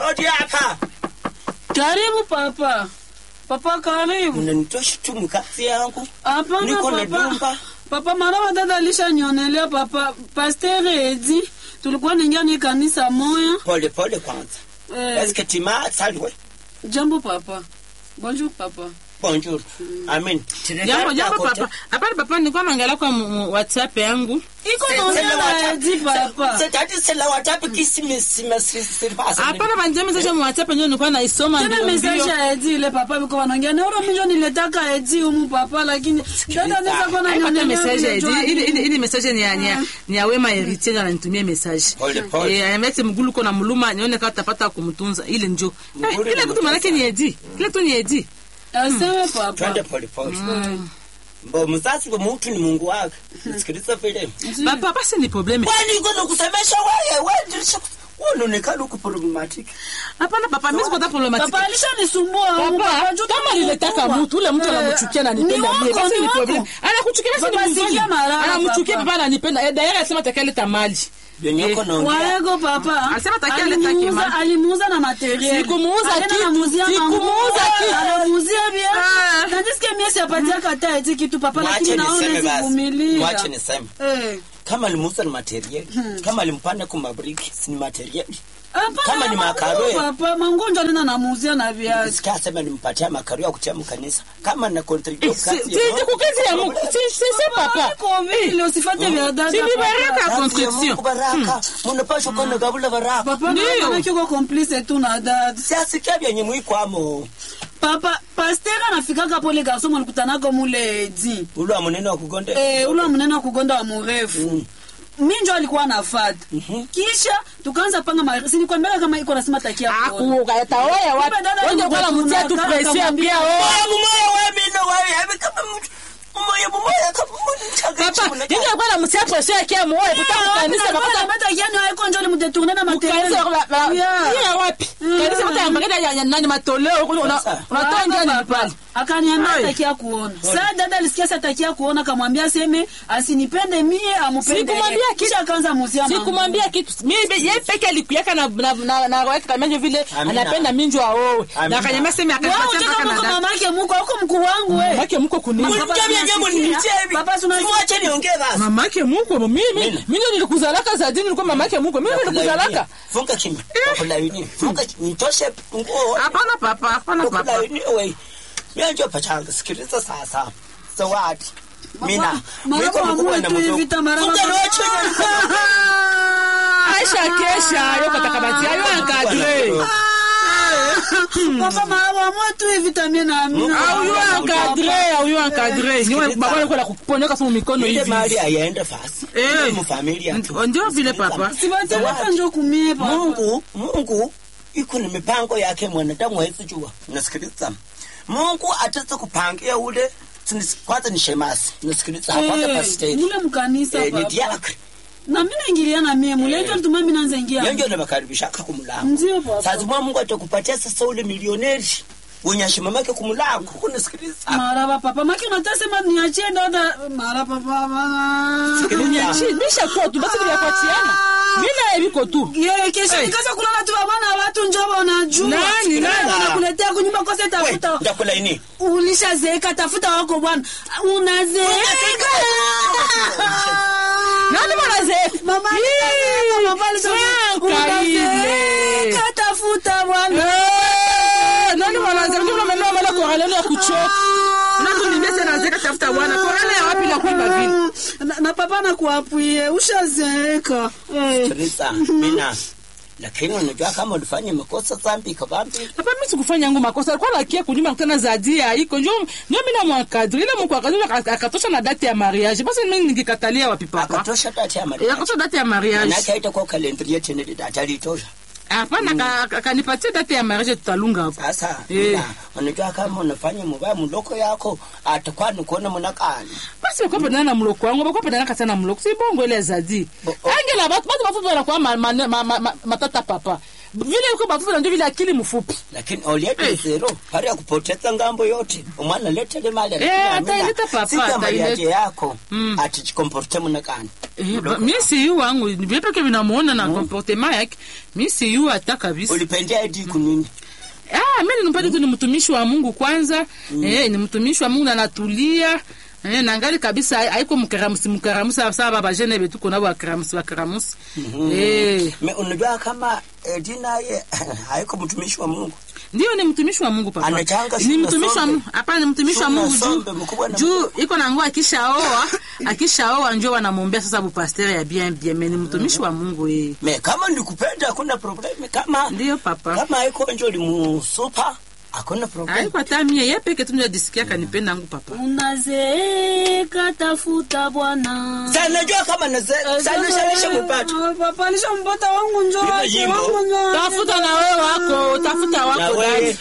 Odi hapa. Karibu papa. Papa karibu. Unanitosha tu mkazi yangu. Hapana Niko na papa. dumba. Papa mara dada alishanionelea papa. Pasteur Edi tulikuwa ningia ni kanisa moya. Pole pole kwanza. Eh, Eske tima salwe. jambo papa. Bonjour papa. Bonjour. Amen. Jambo jambo papa. Hapana papa nilikuwa naangalia kwa mu- mu- WhatsApp yangu. Iko naongea na Edi papa. Setati sela watapi kisimi sima sirpasa. Hapana banjia message mu WhatsApp ndio nilikuwa naisoma Tena ndio message ndio. ya Edi ile papa biko wanaongea na uro milioni niletaka Edi humu papa lakini dada anaweza kuwa Haipata ananionelea message vile ya jua ile ile hili. ile message ni ya ni ya- ni ya Wema Heritier ndio ananitumia message. Pole pole. Eh, amete mgulu kona muluma nione kama tapata kumtunza ile njo. Eh, Mgulu Kile ni kitu manake ni Edi. Kile tu ni Edi. Aseme papa. Twende pole pole. Mbo mzazi wa mtu ni Mungu wake. Sikiliza vile. Papa basi ni probleme. Kwani iko na kusemesha wewe wewe ndio unaonekana uko problematic. Hapana papa mimi sikuwa problematic. Papa alishanisumbua humu Papa, papa. juu kama niletaka mkubwa. mtu ule mtu Eh, anamchukia na anipenda ni mie, wako, basi ni ni wako. problem. Anakuchukia basi ni Papa, mzuri. sikia maraba, Anamchukia papa. baba ananipenda. Eh, Dayara anasema atakaleta mali. Yenye uko naongea. Waego papa Alisema takia aleta alimuuza kima. alimuuza na materiel. Sikumuuza Alienda kitu. anamuuzia Sikumuuza manguo. kitu. Anamuuzia bia. Ah. Na nisikie mimi siapatia kata eti kitu papa lakini Mwache naona niseme basi. sivumilia. Mwache niseme. Eh. Kama alimuuza ni material. Kama alimpanda kwa mabriki si ni material. Hapana, Kama ni manguo, makaro ya- Papa mangonjo alina namuuzia na viazi. Sikia sema nimpatia makaro ya kutia mkanisa. Kama na Eh, contribute si- kazi si- si kukazi ya Mungu. Si si si papa. Iko vile usifate vya dada. Si ni papa. baraka Kazi ya construction. Mungu baraka. Mnapaswa kuwa na gabula baraka. Papa Ndio. naona kiko complice tu na dada. Siasikia vyenye mwikwamo. Papa pasteur anafikaka pole garçon mlikutanaga mule di. Ule wa munene wa kugonde. Eh, ule mnene wa kugonda wa mrefu. Mm. mi njo alikuwa nafata Mhm. kisha tukaanza panga ma sinikwambia kama iko nasema takia kuona. Akuka taoya wapi? Kumbe dada Wewe kwa mtia tu alimtuna, pressure akamwambia, pia wewe. Oya mumoya wewe mino wewe. Hebu kama mtu. Mumoya mumoya kama mtu Papa, chakachi. yeye alikuwa anamtia pressure yake moyo kutaka kanisa Alikuwa makuta anameta yani haiko njo alimdetourne na materiel. kanisa kwa ba- Yeah. yeye wapi? Mm. Kanisa makuta ya magari ya nani matoleo kuna Sasa. unatoa njia ni pale. akaniambia Ai. atakia kuona saa dada alisikia sa atakia kuona akamwambia aseme asinipende mie amupende Sikumwambia yeye. kitu. kisha akaanza muzia mangu. sikumwambia kitu mimi yeye peke alikuyaka na na na, na weka kama vile Amina. anapenda minjo aowe Amina. na akanyama sema Wewe akanipatia unataka mpaka muko na dada mamake muko huko mkuu wangu we mamake mko kuni Papa, Mniambia tunasikia. jambo niitie hivi. Papa, tunasikia. Simwache niongee basi. mamake mko mimi Mina. mimi nilikuzalaka za dini nilikuwa mamake mko mimi nilikuzalaka Funga kimya. Kulaini. Funga nitoshe nguo. hapana papa hapana papa Kulaini wewe. Mimi ndio pachanga sikiliza sasa. Zawadi. Mina. Maraba amue tu hivi tamara Funga baba. rocho. Aisha kesha yo katakabati ayo encadré Papa maraba amue tu hivi tamie na amina au yo encadré au yo encadré ni wewe baba yako la kuponeka kwa mikono Ile hivi mali aiende fasi. Eh. Ile mfamilia. tu. ndio vile papa sibateleka njo kumie papa Mungu, Mungu iko na mipango yake mwanadamu hawezi jua. Unasikiliza? Mungu ataweza kupangia ule Sinis- kwanza ni shemasi. Unasikiliza? Kwanza Eh, pastor. mule mkanisa Eh, ni papa diakri. na mimi naingilia na mie mule njo alituma mimi naanza ingia Yeye ndio anakaribishaka kumlango. ndio papa Sasa mwa Mungu atakupatia sasa ule milioneri wenye heshima yake kumlango. Unasikiliza? maraba papa maki unatasema niachie dada maraba papa Sikiliza. bisha kwa tu basi bila kuachiana mimi na biko tu Yeye kesho Eh. nikaza kulala tu bwana watu njoo wanajua. Nani, nani? Wanakuletea kunyumba kose We, tafuta. ndakula ini. Ulishazeeka tafuta wako bwana. Unazeeka. nani mwanazeeka Mama alishazeeka, mama alishazeeka. Franka ile. Unazeeka tafuta bwana. Eh, nani mwanazeeka ndio mama mama kwa hali ya kuchoka ndio nimese nazeeka tafuta bwana kwa hali ya wapi na kuiba vile Na, na papa nakuapuie ushazeeka. Eh. Sikiliza. Mina. Lakini unajua kama ulifanya makosa dhambi kabambi. Papa mimi sikufanya yangu makosa. Alikuwa anakia kunyumba kutana zadia iko ndio ndio mimi namwakadri. Ile mko akadri akatosha na date ya mariage. Basi mimi ningekatalia wapi papa? Akatosha data ya Eh, Maria. Akatosha date ya mariage. Manake haitakuwa kalendari yetu ile data alitosha. Hapana ka- ka- kanipatie date ya mariage tutalunga hapo. Sasa Eh. Mina, unajua kama unafanya mubaya mloko yako atakuwa nikuona munakani basi bakuwa pendana na mloko wangu bakuwa pendana kata na mloko si bongo ile azadi Bo- oh. angela batu batu bafupi wanakuwa ma- ma- ma- ma- ma- matata papa vile uko bafupi na ndio vile akili mfupi lakini oliete zero pale ya kupoteza ngambo yote umwana letele mali Eh, ataileta papa, sikamaliaje ataileta. yako Mm. atichikomporte munakani Eh, ba- mi siyu wangu vyepeke vinamuona na comportement yake mi siyu hata kabisa ulipendea edi kunini Ah, mimi nimpate tu ni mtumishi wa Mungu kwanza. Eh, ni mtumishi wa Mungu na natulia. Eh, na ngali kabisa hai- haiko mkaramusi mkaramusi sawa baba jene betu kuna wa karamusi wa karamusi. Eh, Me, unajua kama edi naye haiko mtumishi wa mungu ndio ni mtumishi wa Mungu papa. Anachanga Ni shuna mtumishi wa sombe. Mungu. Hapana, ni mtumishi wa Shuna Mungu juu. sombe, mkubwa na Juu iko na nguo akishaoa, akishaoa njoo wanamwombea sasa bu pasteur ya bien bien, mais ni mtumishi wa Mungu eh. me kama ndikupenda hakuna probleme kama Ndio papa. kama haiko njo limusupa hakuna probleme Haiko hata mie yeye peke tu ndio disikia kanipenda yangu papa. unazeeka tafuta bwana sanajua kama sanashalisha kupata papa alishampata wangu njo Lima wake, jimbo. wangu njo wake. Tafuta na wewe wako, tafuta wako nawe dadi.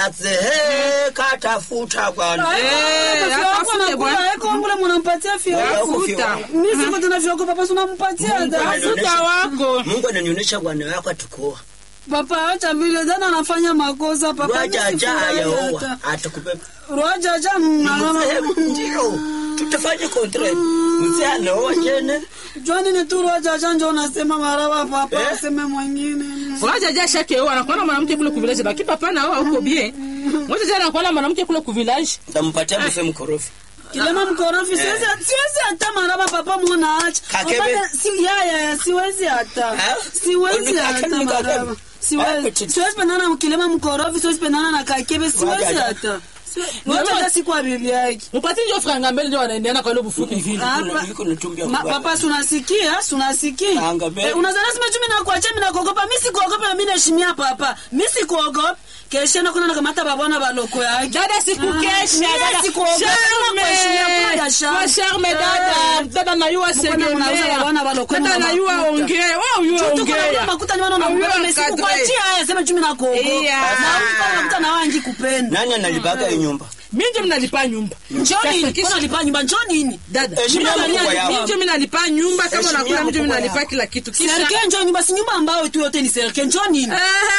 huyazeeka tafuta bwana Eh, Hata fio yako atafute anakula, bwana. haiko wangu ule munampatia fio Wala yako. huko fio Tafuta. wako. Mi siko tena fio yako papa sunampatia Mungu hata. ananionyesha- Tafuta wako. mungu ananionyesha bwana wako atakuoa papa acha vile jana anafanya makosa papa mi wajaja sifurahi ayaoa hata. atakubeba Rwajaja mzee ndio tutafanya kontre mzee anaoa jene jwani ni tu rwajaja njo unasema maraba papa Eh? aseme mwingine Ngoja ja shake wewe anakuwa na mwanamke kule ku village baki papa na wewe uko bien. Ngoja ja anakuwa na mwanamke kule ku village. ntampatia mzee mkorofi kilema mkorofi siwezi siwezi hata maraba papa mwana acha Kakebe. Papa, si ya ya ya siwezi hata Eh? siwezi Uni- hata kakebe ni kakebe. maraba Eh, siwezi petit. siwezi pendana na kilema mkorofi siwezi pendana na kakebe siwezi Wajaja. hata Siwe- hata siku ya bibi yake Mpati ndio franga mbele ndio wanaendeana kwa ile bufupi vile. Hapa. iko natumbia Ma, papa sunasikia sunasikia Anga be. eh, unazana sema tu mimi nakuacha mimi nakuogopa mimi sikuogopa na mimi naheshimia papa mimi sikuogopa kesha na kuna nakamata babona baloko yake Dada sikukesha, Mimi dada. sikuogopa, Charme. kuheshimia, kuna ya charme. Kwa charme dada. Dada na yua Mkono mnauza segemea. babana baloko Dada na na yua makuta. ongea. Wewe yua Tuko na ongea. makuta ni wana na Au yua mbona kadre. sikukuachia haya sema tu mimi nakuogopa Yeah. na uko makuta na wangi kupenda nani analibaga hii nyumba Mimi ndio mnalipa nyumba. njoo nini Sasa kisha- mbona lipa nyumba njoo nini Dada. Heshimia Mimi mkubwa ndio- yao. mimi ndio mnalipa nyumba kama Heshimia unakula mimi ndio mkubwa mnalipa yao. kila kitu. Kisha serikali njoo nyumba si nyumba ambayo tu yote ni serikali njoo nini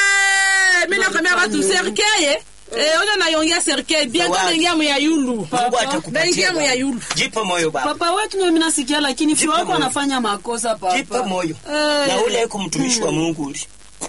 Eh, mimi nakwambia watu serikali Eh, ona nayongea serikali bientôt Zawadi. naingia mu ya yulu. mungu Naingia atakupatia mu ya baba. yulu. jipe moyo baba papa wetu ndio mimi nasikia lakini fio Jipe wako moyo. anafanya makosa papa jipe moyo Eh. na ule iko mtumishi wa mungu uli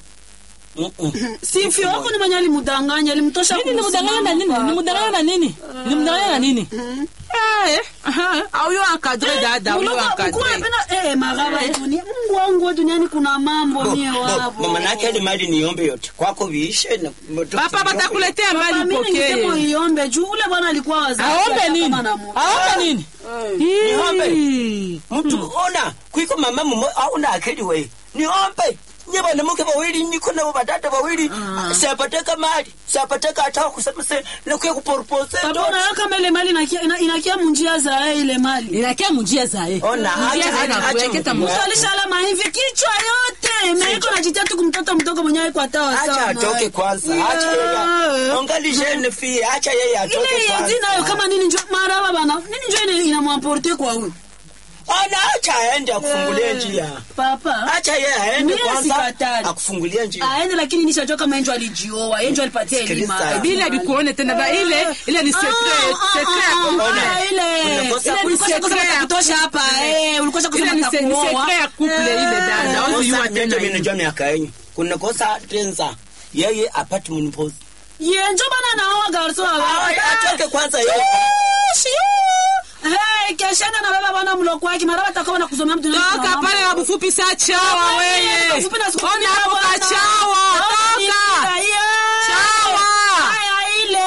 Mm-mm. si fio wako ni mwenye alimdanganya alimtosha Nini nimdanganya na nini? Nimdanganya na nini? Nimdanganya na nini? Ah, eh. Aha. Au yo encadré dada, au yo encadré. Eh, maraba yetu ni Mungu wangu wa duniani kuna mambo Bo- mie bo- wapo. mama nake ile mali niombe yote kwako viishe na moto- Papa batakuletea Papa, mali mimi ningesema pokee. iombe juu ule bwana alikuwa wazazi. Aombe hata nini? kama anamu- Aombe nini? Niombe. Hii. mtu ona kwiko mama mumo auna akili we niombe nye banamuke bawili niko nabo badada bawili sapateka mali sapateka hata kusema se nakuya kuporpose Papa, unaona kama ile mali inakia- ina- inakia munjia za yeye ile mali Inakia mujia zae. Ona, Mujia acha- zae acha- na acha kuweketa mkubwa. mu- mtu alishalama hivi kichwa yote meiko najitia tu kumtoto mdogo mwenyewe kwa tawa acha sana. atoke kwanza acha yeye Yeah. ongali jeune fille acha yeye atoke ile kwanza yeti nayo kama nini njo maraba bana nini njo ina- inamwamporte kwa huyu ona acha aende akufungulie njia papa acha yeye aende Mimi kwanza sikatali. akufungulie njia aende lakini nishajua kama enjo alijioa enjo alipatia elimu Sikiliza. Bila bikuone tena ba ile ile ni secret, secret ya Ona. Ah, ile Unakosa ile ulikosa secret kusema ya kutosha hapa eh ulikosa ile kusema ni se- ni kuoa secret ya couple ile dada. Au Kosa yua mimi tena. ndio mimi hii. najua miaka yenyu kuna kosa tenza yeye apate mnipozi ye njo bana naoa garso atoke kwanza yeye Hey, keshana na baba bana mloko wake mara watakuwa na kusomea mtu Toka pale na bufupi saa chawa wewe. Bufupi na siku Ona kumi na hapo bwana. kachawa. Toka. Chawa. Haya ile.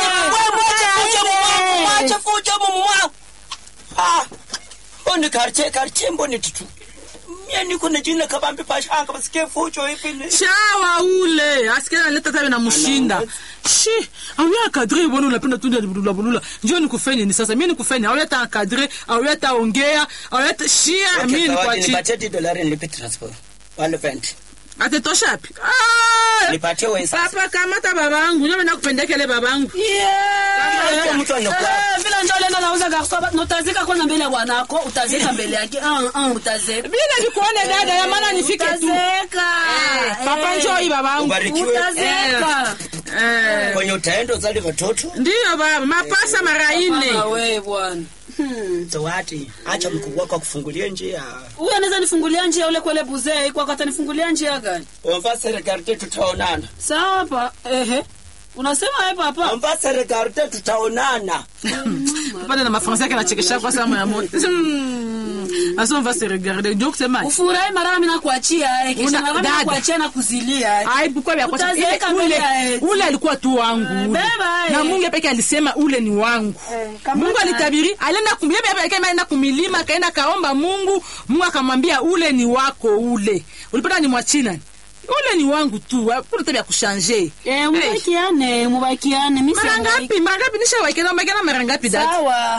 mwache fujo mumwa ah oni karche karche mboni tutu mie niko na jina kabambi pashanga basikie fujo hivi ni chawa ule asikia analeta tawe na mshinda shi auya akadre bwana unapenda tu ndio bulula bulula njoo nikufanye nini sasa mimi nikufanye auya ta akadre auya ta ongea auya ta shia mimi ni kwa chi nipatie ti dolari nilipe transport wale venti atetosha wapi ah nipatie wewe sasa papa kamata babangu nyo nakupendekele babangu Kama iko mtu anakuwa- vile ndio lena nauza garso na utazeka kwanza mbele ya bwanako utazeka mbele yake Ah, ah, utazeka bila nikuone dada ya maana nifike tu utazeka Eh, papa Eh, njoi babangu ubarikiwe utazeka Eh, kwenye utaenda uzali watoto ndiyo baba mapasa mara ine Mama we bwana Hmm. zawadi acha mkubwa wako akufungulie njia huyu anaweza nifungulia njia ule kwele buzee kwako atanifungulia njia gani omva serikali tutaonana sawa pa ehe unasema we papa omva serikali tutaonana pale na mafransa yake anachekesha kwa sama ya moto asa on va se regarder ndio kusema ufurahi mara mimi nakuachia eh, kisha Una- mara mimi dada. nakuachia na kuzilia eh. ai bukwa vya kosa Utazeeka Ile- mbele ule ya eti. ule alikuwa tu wangu ule. beba, eh. na Mungu peke alisema ule ni wangu Eh, kama Mungu ta- alitabiri alienda kumlia peke aenda kumilima akaenda kaomba Mungu Mungu akamwambia ule ni wako ule ulipata ni mwachina ule ni wangu tu hakuna tabia kushanje Eh, mubakiane mubakiane mimi mara siangaiki. ngapi mara ngapi nisha waikena mbakena mara ngapi dada sawa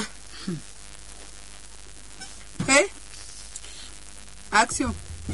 Eh? Action.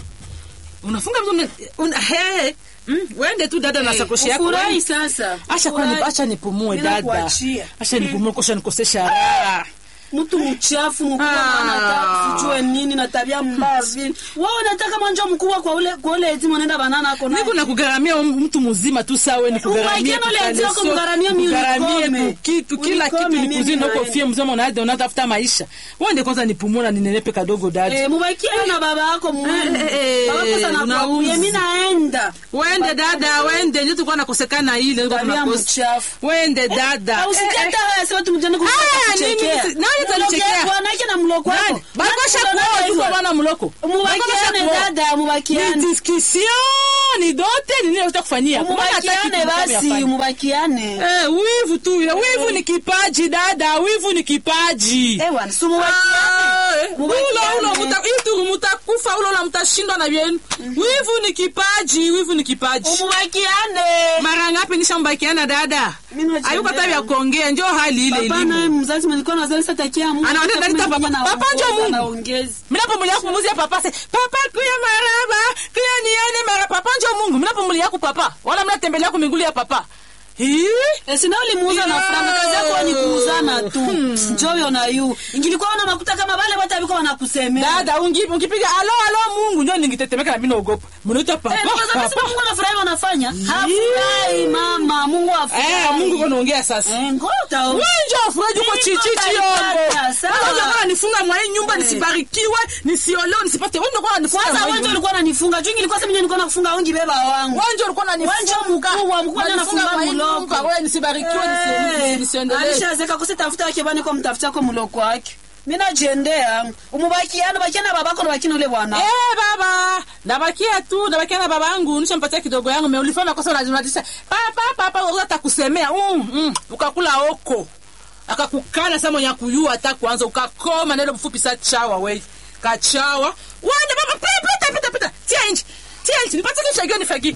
unafunga mtu una- una he mm, wende tu dada na sakoshi yako ufurahi wende. sasa acha kwani Ufurahi. acha nipumue Mimi dada nakuachia. acha nipumue kosha nikosesha raha mtu mchafu mkubwa Ah. anataka sijue nini na tabia mbaya vile wewe unataka mwanjo mkubwa kwa ule kwa ule eti mwenenda banana ako naye. niko nakugharamia mtu mzima tu sawe nikugharamie Umaikeno le eti wako mgharamie mi unikome. kitu kila kitu Unikome nikuzini mimi uko naye. fie mzima unaenda unatafuta maisha wende kwanza nipumue na ninenepe kadogo dada Eh, mubakiane na baba yako mwenu. Eh, eh, Baba yako sana unauza. kuapuye, mimi naenda. wende dada wende ndio tulikuwa nakosekana ile ndio Tabia tunakosa mchafu. wende dada Na usikie hata haya sema tu mjane Ah, nini? Nani atanichekea? Bwanake na mloko wako. Nani? bakosha kuoa tu bwana mloko Mubakiane dada, mubakiane. ni discussion ni dote ni nini unataka kufanyia Mbona hataki Mubakiane kitu kama basi, yafanya? mubakiane. Eh, wivu tu ya wivu ni kipaji dada wivu ni kipaji Eh, bwana, si mubakiane. Ah, ulo ulo Mubakiane. muta itu mutakufa ulo la mutashindwa na vyenu wivu ni kipaji wivu ni kipaji Mubakiane. mara ngapi nishambakiana dada Mimi najendea. ayuko tabia kuongea njo hali ile Papa naye ilivyo mzazi mlikuwa nazalisa takia Mungu. Anaongea ndani ta papa. Na Papa ndio uongoza Mungu. na ongezi. minapumulia kumuzia papa se papa kuya maraba kuya nione mara papa njo mungu minapumulia ku papa wala mnatembelea ku migulu ya papa Hii? Eh, sina ulimuuza na Yeah. franga kazi yako ni kuuzana tu njoyo na yu ingilikuwa una makuta kama vale watu walikuwa wanakusemea dada ungi- ungipiga alo alo mungu njo ningitetemeka na mi naogopa mnaita papa Eh, kwa sababu sema papa Mungu anafurahi wanafanya hafurahi mama Mungu afurahi Eh, mungu konaongea sasa eh ngota wenjo afuraji uko Niko chichichiyombo kalipata, sawa. kona nifunga mwai nyumba nisibarikiwe nisiolewe nisipate wenjo kona nifunga kwanza mwai wenjo nyumba. ulikuwa unanifunga juu ingilikuwa sema nilikuwa nakufunga ungi beba wangu wenjo ulikuwa Wenjo unanifunga. mkubwa, mkubwa ndio Unanifunga anafunga mwai mloko. nyumba, wewe nisibarikiwe nisi- Eh, nisiendelee alishazeka kusitafuta wake bani kwa mtafuta kwa mloko wake mimi najendea umubakiana bakiana babako na bakina ule bwana Eh, baba nabakia tu nabakia na baba yangu nishampatia kidogo yangu me ulifanya makosa unajisha papa papa wewe atakusemea mm, mm, ukakula oko akakukana sama mwenye kuyua hata kwanza ukakoma neno mfupi sa chawa we kachawa wende baba pita pita pita pita tia nje tia nje nipate kifagio nifagio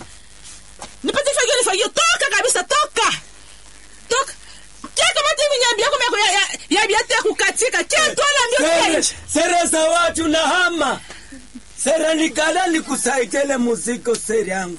nipate kifagio nifagio toka kabisa toka toka kia kama tivi nyambi yako yako ya ya ya biate kukatika kia tola ndio tia Sere- nje sere za watu na hama sere nikala nikusaidele muziko sere yangu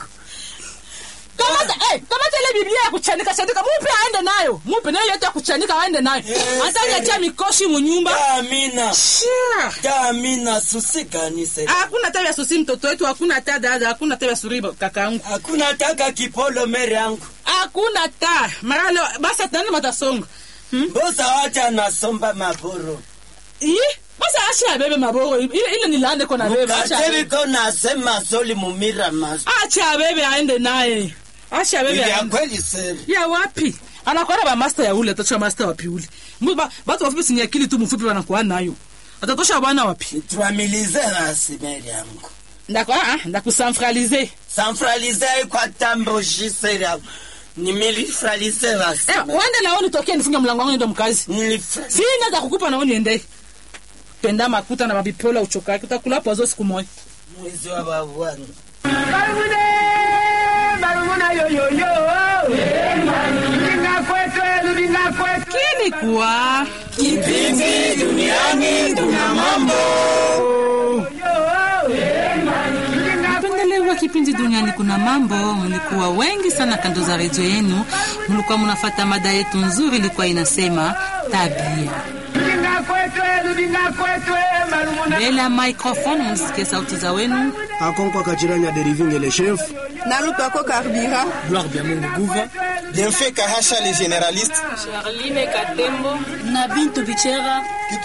kamata eh, kamata ile biblia ya kuchanika chanika mupe aende nayo mupe nayo yote ya kuchanika aende nayo Yes, hata eh. nyatia mikoshi munyumba amina Shia. amina susikani sere hakuna tabia susi mtoto wetu hakuna ta dada hakuna tabia suri kakaangu hakuna taka kipolo mere yangu hakuna ta maralo basi tani matasonga mboza wacha nasomba maboro ii basi acha abebe maboro ile ile ni lande kona bebe acha abebe. kateviko nasema soli mumira maso acha abebe aende naye acha abebe ya aende kweli sere ya wapi anakwenda ba master ya ule atatosha master wapi ule Mu- ba- batu wafupi sini akili tu mfupi wanakuwa nayo atatosha bwana wapi twamilize basi mere yangu ndako ah ndakusanfralize sanfralize kwa tamboshi sere yangu nimilifralize basi Eh, wende nao nitokee nifunge mlango wangu niende mkazi Nilifra- sina za kukupa nao niende penda makuta na mabipola uchokake utakula pozo siku moja mwezi wa babwana kini kuwa kipindi duniani kuna mambo napendelewa kipindi duniani kuna mambo. Mlikuwa wengi sana kando za redio yenu, mlikuwa mnafata mada yetu nzuri, ilikuwa inasema tabia. Mbele ya microphone msisikie sauti za wenu. akonkwa kachiranya deriving le chef nalupako karbira gloire bya mungu guva Bienfait Kahasha les généralistes. Charline Katembo na Bintu Bichera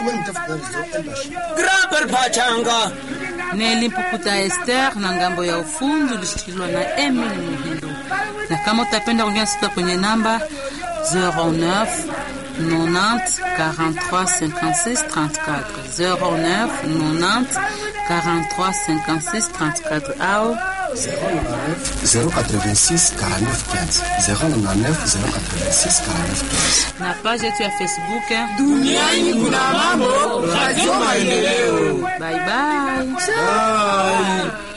Graber Pachanga. Neli Mpukuta Esther na ngambo ya ufundi ulishikiliwa na Emily Muhindo. Na kama utapenda kuongea sita kwenye namba 09 90 43 56 34 09 90 43 56 34 au 086 49 15 099 086 49 15 na page yetu ya Facebook eh. Duniani kuna mambo. Radio Maendeleo. Bye bye. Bye.